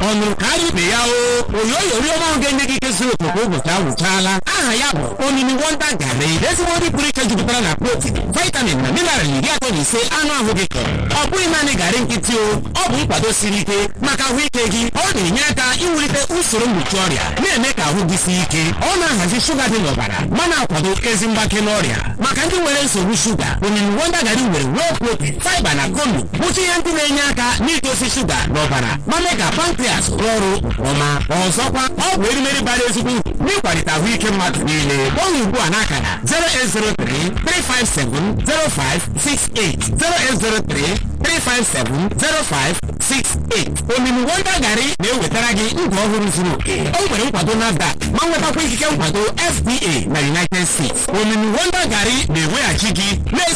ọnụ karịa ibe ya o oyoyo riọma ahụ ga-enye gị ike zuru oke ụbọchị agwụchaala aha ya bụ omimi wonda garị ezigbo nri pụrụ iche jupụtara na protein vitamin na mineral iri atọ na ise anụ ahụ gị chọrọ ọ bụghị naanị garị nkịtị o ọ bụ nkwado siri ike maka ahụike gị ọ na-enye aka iwulite usoro mgbochi ọrịa na-eme ka ahụ gị sie ike ọ na-ahazi shuga dị n'ọbara ma na-akwado ezi mgbake n'ọrịa maka ndị nwere nsogbu shuga omimi wonda garị nwere wee protein fiber na konu bụcha ihe ndị na-enye aka n'idozi shuga n'ọbara ma mee ka pankrias rụọ ọrụ nke ọma ọzọkwa ọ bụ erimeri bara ezigbo uru n'ịkwalite ahụike mmadụ niile gbanwe ugbu a n'akara 08033570568 08033570568 omimi wonda garị na-ewetara gị ndụ ọhụrụ zuru oke o nwere nkwado NAFDAC ma nwetakwa ikike nkwado FDA na United States omimi wonda garị na-eweghachi gị